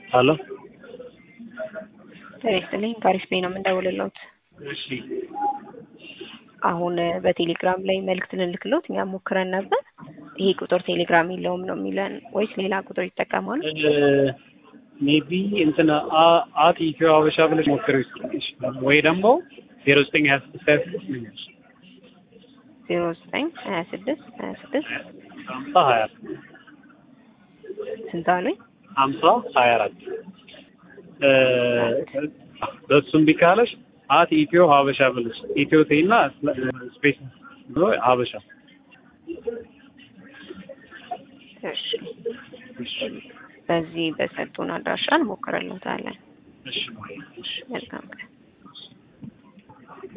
ሄሎ ጤና ይስጥልኝ ከአሪፍ ቤት ነው የምንደውልልዎት። እሺ አሁን በቴሌግራም ላይ መልእክት ልንልክሎት እኛ ሞክረን ነበር። ይሄ ቁጥር ቴሌግራም የለውም ነው የሚለን ወይስ ሌላ ቁጥር ይጠቀማሉ? ሜቢ እንትን አ- አት ኢትዮ ሀበሻ ብለሽ ሞክሪው ይችላል ወይ ደግሞ ዜሮ ዘጠኝ ሀያ ስድስት ሀያ ስድስት ነው የሚልሽ። ዜሮ ዘጠኝ ሀያ ስድስት ሀያ ስድስት ሀምሳ ሀያ አራት ስንት አሉኝ? ሀምሳ ሀያ አራት በሱም ቢካለሽ አት ኢትዮ ሀበሻ ብለሽ ኢትዮ ቴና ስፔስ ብሎ ሀበሻ እሺ በዚህ በሰጡን አድራሻ እንሞክርልዎታለን። እሺ መልካም ቀን